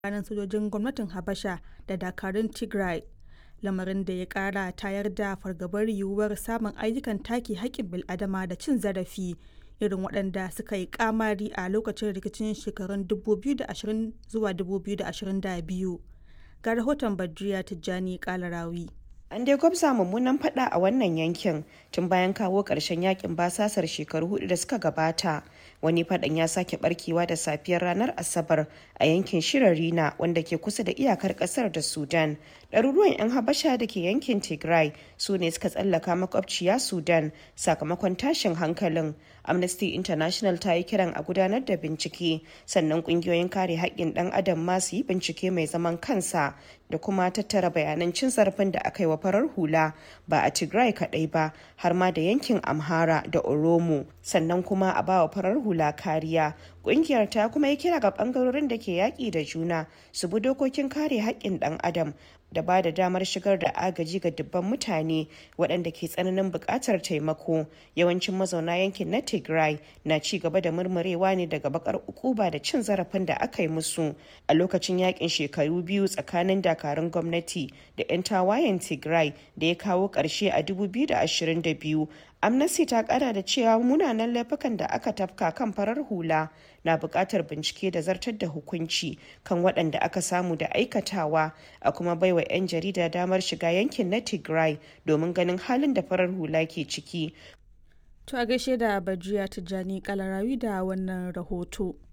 tsakanin sojojin gwamnatin Habasha da dakarun Tigray, lamarin da ya ƙara tayar da fargabar yiwuwar samun ayyukan take haƙƙin bil'adama da cin zarafi irin waɗanda suka yi ƙamari a lokacin rikicin shekarun 2020 zuwa 2022. Ga rahoton Badriya Tijjani Kalarawi. An dai gwabza mummunan fada a wannan yankin tun bayan kawo ƙarshen yakin basasar shekaru hudu da suka gabata. Wani fadan ya sake barkewa da safiyar ranar Asabar a yankin Shirarina wanda ke kusa da iyakar ƙasar da Sudan. Ɗaruruwan 'yan Habasha da ke yankin Tigray su ne suka tsallaka makwabciya Sudan sakamakon tashin hankalin. Amnesty International ta yi kiran a gudanar da bincike sannan ƙungiyoyin kare haƙƙin ɗan adam ma su yi bincike mai zaman kansa da kuma tattara bayanan cin zarafin da aka yi wa farar hula ba a Tigray kaɗai ba har ma da yankin Amhara da Oromo sannan kuma a ba wa farar hula kariya. Ƙungiyar ta kuma yi kira ga ɓangarorin da ke yaƙi da juna su bi dokokin kare haƙƙin ɗan adam da ba da damar shigar da agaji ga dubban mutane waɗanda ke tsananin buƙatar taimako yawancin mazauna yankin na tigray na ci gaba da murmurewa ne daga bakar ukuba da cin zarafin da aka yi musu a lokacin yakin shekaru biyu tsakanin dakarun gwamnati da 'yan tawayen tigray da ya kawo ƙarshe a 2022 amnesty ta kara da cewa munanan laifukan da aka tafka kan farar hula na buƙatar bincike da zartar da hukunci kan waɗanda aka samu da aikatawa a kuma baiwa 'yan jarida damar shiga yankin na tigray domin ganin halin da farar hula ke ciki To a gaishe da Bajiya Tijjani Kalarawi da wannan rahoto.